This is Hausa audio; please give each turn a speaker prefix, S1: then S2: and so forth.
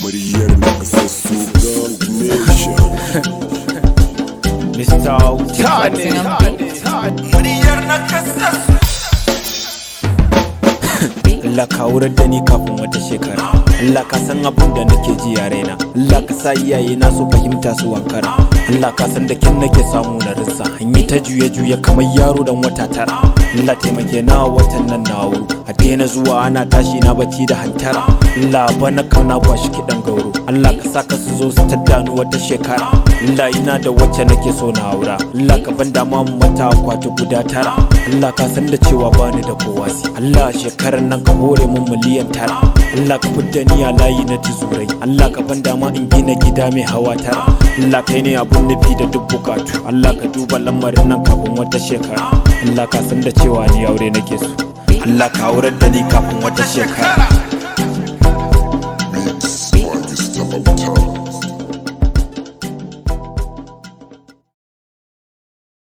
S1: muryar nakasassu gang nation
S2: Mr. Tani
S3: muryar nakasassu
S2: Allah ka wurar da ni kafin wata shekara Allah ka san abin da nake ji a raina Allah ka sa iyaye na su fahimta su wankara Allah ka san da kin nake samu na rinsa hanyi ta juye juye kamar yaro dan wata tara Allah taimake na watan nan na wuru a daina zuwa ana tashi na bacci da hantara Allah bana kauna kwashi kiɗan gauro Allah ka sa ka su zo su taddani wata shekara Allah ina da wacce nake so na aura Allah ka ban dama mu mata akwati guda tara Allah ka san da cewa bani da kowasi Allah shekarar nan ka hore mun miliyan tara Allah ka fidda ni a layi na tuzurai Allah ka ban dama in gina gida mai hawa tara Allah kai ne abun nufi da duk bukatu Allah ka duba lamarin nan kafin wata shekara Allah ka san da cewa ni aure nake so Allah ka aurar da ni kafin wata shekara
S1: beats by Gustavo Tama